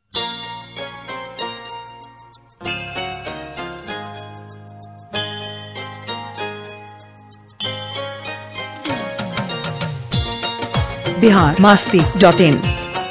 बिहार मास्ती डॉट इन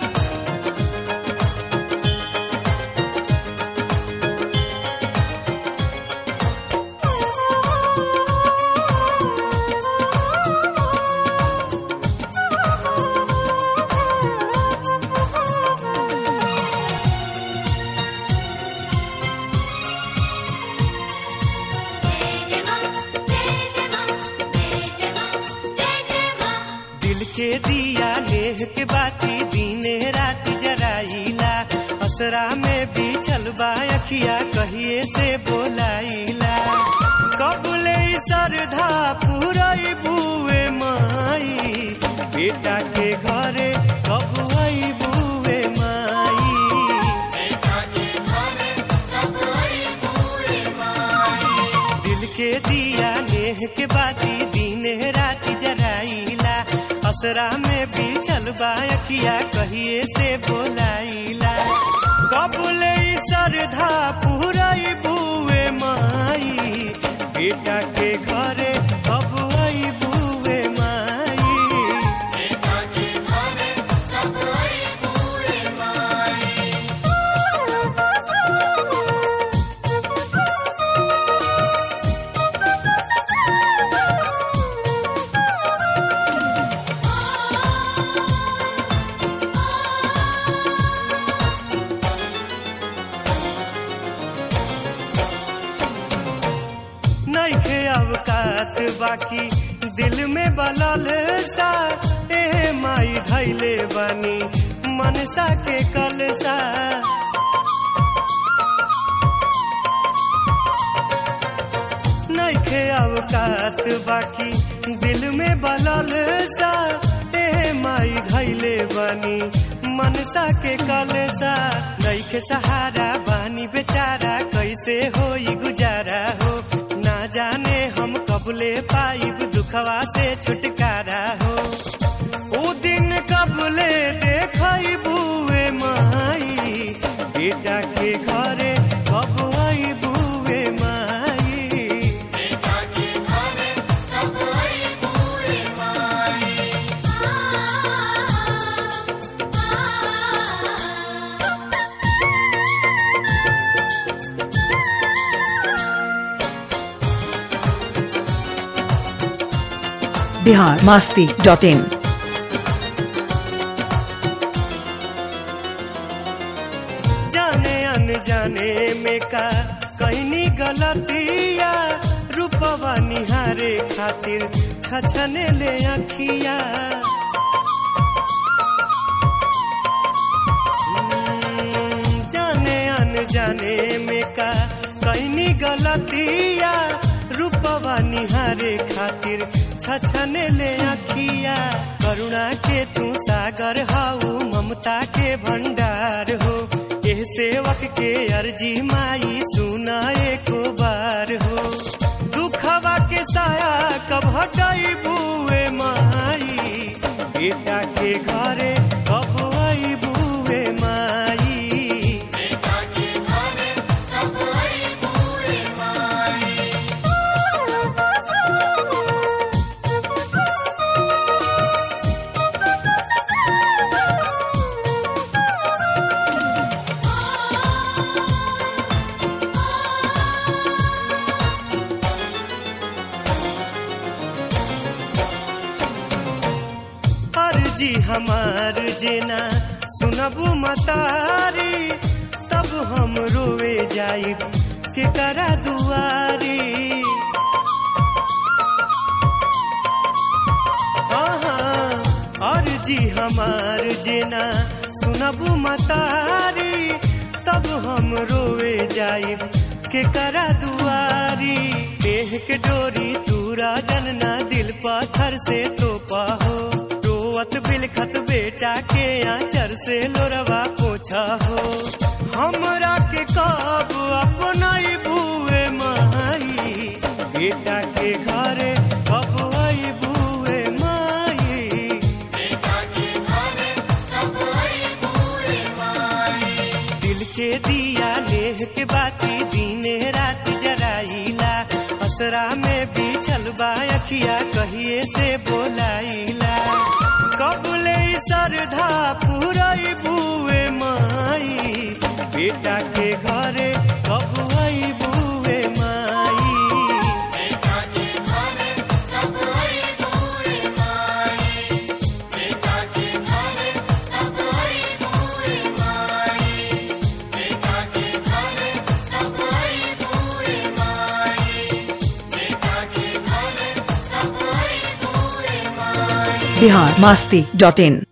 दिल के दिया लेह के बाती दीने रात जराइला असरा में बिछल बा अखिया कहिए से बोलाइला कबले सरधा पुरई बुए माई बेटा के घरे कब आई बुए माई दिल के दिया नेह के बाती दीने रात जराइला असरा में बिछल बा अखिया कहिए से बोलाइला कबले सरधा पुरई बुए माई बेटा के घरे कब आई बुए माई नइखे अवकात बाकी दिल में बलल सा ए माई धैले बानी मनसा के कलसा नइखे अवकात बाकी दिल में बलल सा ए माई धैले बानी मनसा के कलसा नइखे सहारा बानी बेचारा कैसे होई गुजारा हो ना जाने हम कबले पाइब दुखवा से छुटकारा हो ओ दिन कबले देखई बुए माई बेटा के घरे कब आई बुए माई बिहार मास्ती डॉट इन जाने अनजाने में का कहनी गलतिया रूपवा निहारे खातिर छछने ले अखिया हम्म, जाने अनजाने में का कहनी गलतिया रूपवा निहारे खातिर छछने ले अखिया करुणा के तू सागर हाउ ममता के भंडार हो एह सेवक के अर्जी माई सुना एको बार हो दुखवा के साया कब हटाई बुए माई बेटा के घरे कब आई बुए माई अर्जी हमार जेना सुनबू मतारी तब हम रोवे जाई के करा दुआरी हाँ, अर्जी हमार जेना सुनबू मतारी तब हम रोवे जाई के करा दुआरी देह के डोरी तूरा जनना दिल पत्थर से तोपा हो रोवत बिलखत बेटा के आंचर से लोरवा पोछा हो हमरा के कब अपना बुए माई बेटा के घरे कब आई बुए माई के दिया नेह के बाती दीने रात जराइला असरा में बिछल बा अखिया कहिए से बोलाइला कबले सरधा पुरई बुए माई बेटा के घरे कब आई बुए माई बिहार मास्ती डॉट इन